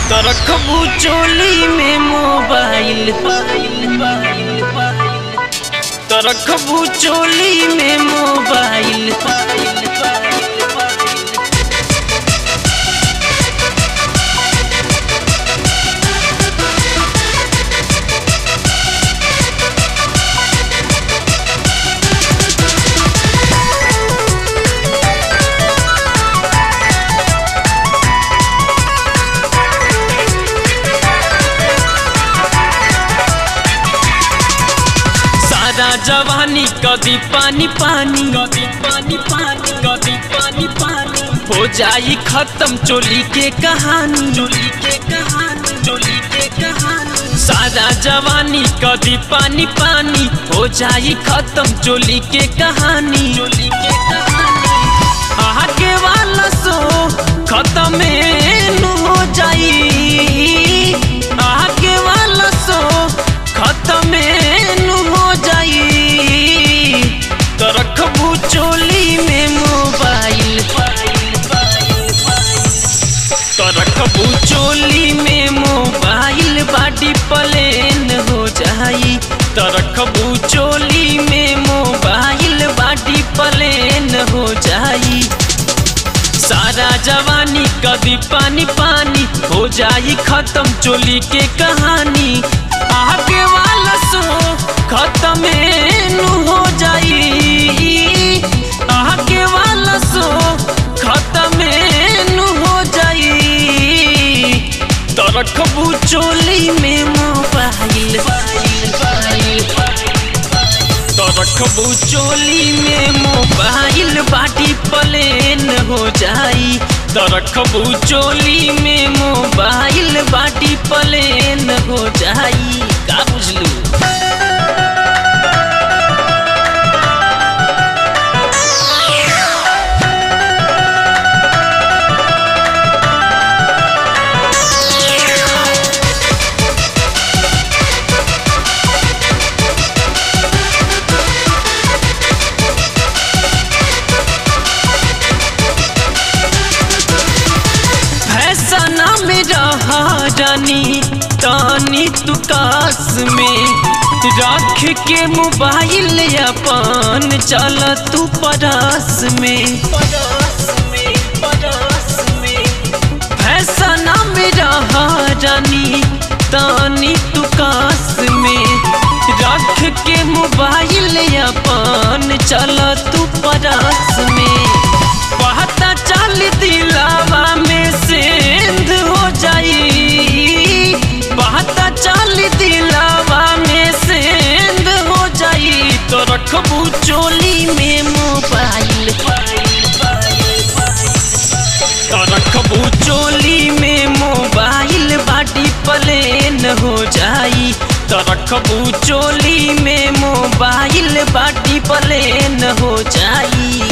तो रखबू चोली में मोबाइल तो रखबू चोली में मोबाइल सारा जवानी कभी पानी पानी कभी पानी पानी कभी पानी पानी हो जाई खत्म चोली के कहानी चोली के कहानी चोली के कहानी सारा जवानी कभी पानी पानी हो जाई खत्म चोली के कहानी चोली के कहानी आगे वाला सो खत्म नु हो जाई आगे वाला सो खत्म नु हो जाई तो रखबू चोली में मोबाइल तो रखबू चोली में मोबाइल बाडी प्लेन हो जाई तो रखबू चोली में मोबाइल बाडी प्लेन हो जाई सारा जवानी कभी पानी पानी हो जाई खत्म चोली के कहानी आगे वाला सो खत्म नु हो जाई आगे वाला सो खत्म नु हो जाई तो रखबू चोली में मोबाइल तो रखबू चोली में मोबाइल बाटी प्लेन हो जाई तो रखबू चोली में मोबाइल बाटी प्लेन हो जाई का बुझलू फैसना में रहा रानी तानी तू कास में रख के मोबाइल अपन चल तू परास में फैसना में रहा रानी तानी तू कास में रख के मोबाइल अपन चल तू परास में पता चल दिलावा में सेंध हो जाई पता चल दिलावा में सेंध हो जाई तो रखबू चोली में मोबाइल तो रखबू चोली में मोबाइल बाटी प्लेन हो जाई तो रखबू चोली में मोबाइल बाटी प्लेन हो जाई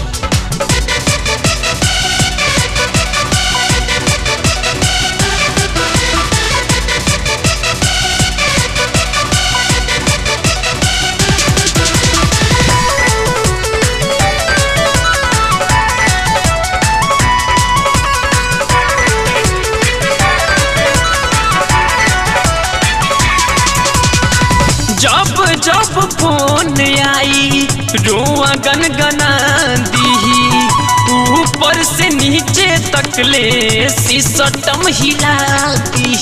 जब जब फोन आई रोआ गन गना दी ऊपर से नीचे तक ले सिसटम हिला दी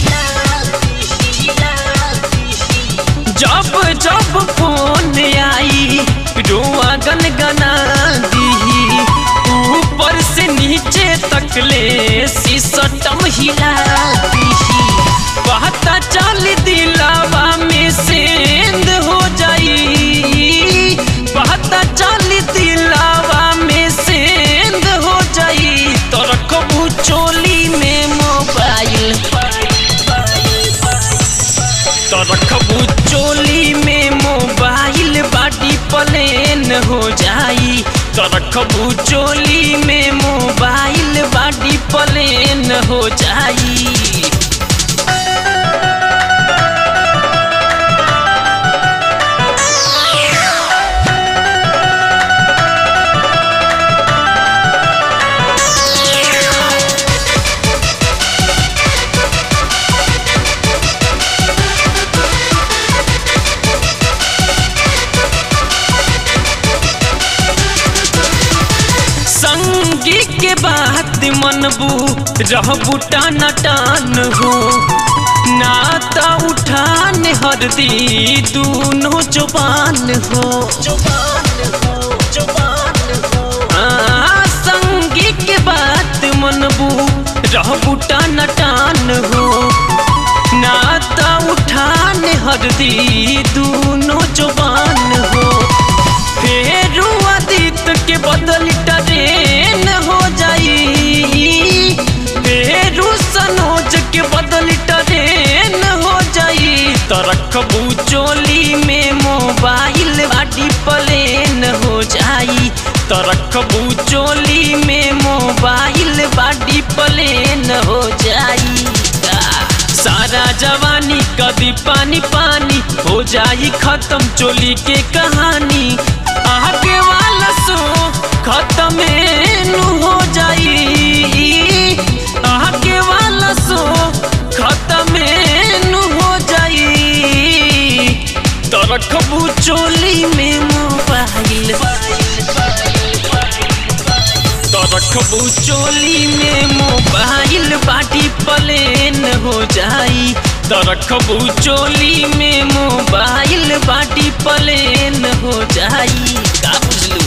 जब जब फोन आई रोआ गन गना दी ऊपर से नीचे तक ले सिसटम हिला दी पता चल दिलावा में सेंध हो जाई पता चल दिलावा में सेंध हो जाई तो रखबू चोली में मोबाइल तो रखबू चोली में मोबाइल बाटी प्लेन हो जाई तो रखबू चोली में मोबाइल बाटी प्लेन हो जाई मनबू रहबू टान टान हो नाता उठान हरदी दूनो जुबान हो हाँ, संगी के बात मनबू रहबू टान टान हो नाता उठान हरदी दूनो जुबान हो फेरू आदित्य के बदल ट्रेन हो जाई फेरू सनोज के बदल ट्रेन हो जाई तो रखबू चोली में मोबाइल बाटी प्लेन हो जाई तो रखबू चोली में मोबाइल बाटी प्लेन हो जाई सारा जवानी कभी पानी पानी हो जाई खत्म चोली के कहानी आगे वाला सो खत्म नु हो जाई आगे वाला सो खत्म नु हो जाई तो रखबू चोली में मोबाइल तो रखबू चोली में मोबाइल बाटी प्लेन हो जाई तो रखबू चोली में मोबाइल बाटी प्लेन हो जाई का बुझलू